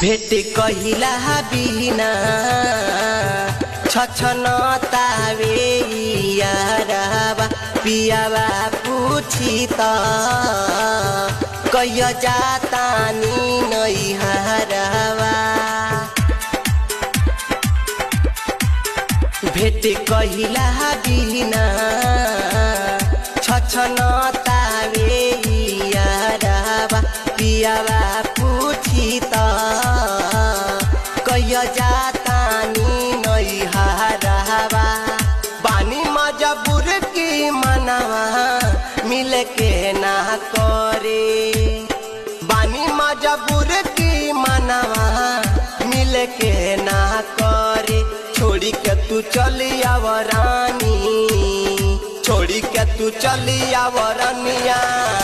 भेट कहिला बिना छछन तावे याराबा पियाबा पूछी त कैय जातानी नै हाराबा भेट कहिला बिना छछन तावे याराबा पियाबा पूछी त कैय जातानी नै हाराबा बानी मजबूर की मनवा मिल के ना करे बानी मजबूर की मनवा मिल के ना करे छोड़ी के तू चली आव रानी छोड़ी के तू चली आव रनिया